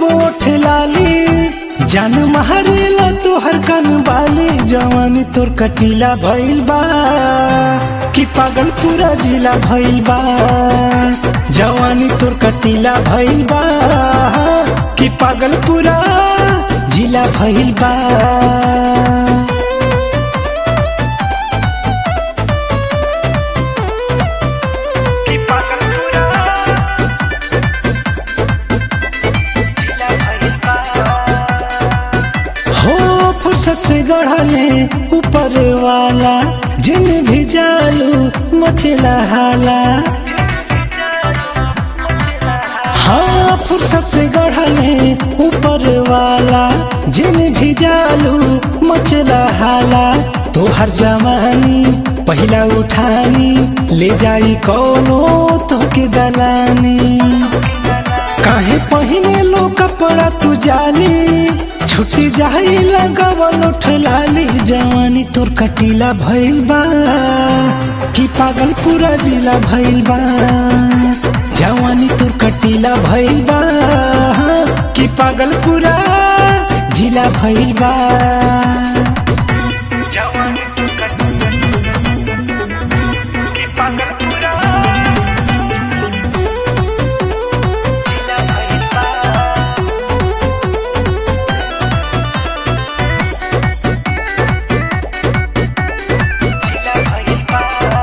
ओठ लाली जान महरेला तोहर कन बाली जवानी तोर कटीला भइल बा कि पागल पूरा जिला भइल बा जवानी तोर कटीला भइल बा कि पागल पूरा जिला भइल बा हो फुर्सत से गढ़ले ऊपर वाला जिन भी जालू मचला हाला हाँ फुर्सत से गढ़ले ऊपर वाला जिन भी जालू मचला हाला तोहर जवानी पहिला उठानी ले जाई कौनो तोके दलानी काहे पहिने लो कपड़ा तू जाली छुट्टी जाई लगावल उठलाली जवानी तोर कटीला भइल बा कि पागल पूरा जिला भइल बा जवानी तोर कटीला भइल बा कि पागल पूरा जिला भइल बा जवानी तू कट कि पागल पूरा जिला भइल बा जिला भइल बा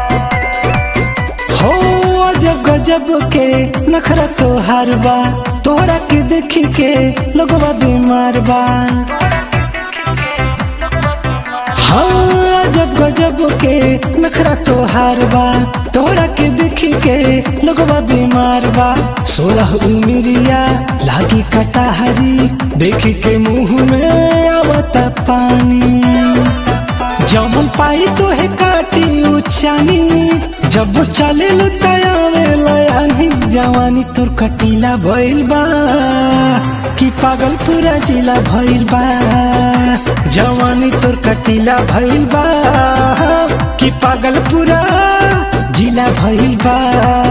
हो अजब गजब के नखरा तोहार बा तोहरा के देखी के लोगवा बीमार बा हाँ अजब गजब के नखरा तोहार बा तोहरा के देखी के लोगवा बीमार बा सोलह उमिरिया लागी कटाहरी देखी के मुंह में आवता पानी जमन पाई तो है काटी उचानी जब चले लुतायावे लयानी जवानी तोर कटीला भइल बा कि पागल पूरा जिला भइल बा जवानी तोर कटीला भइल बा कि पागल पूरा जिला भइल बा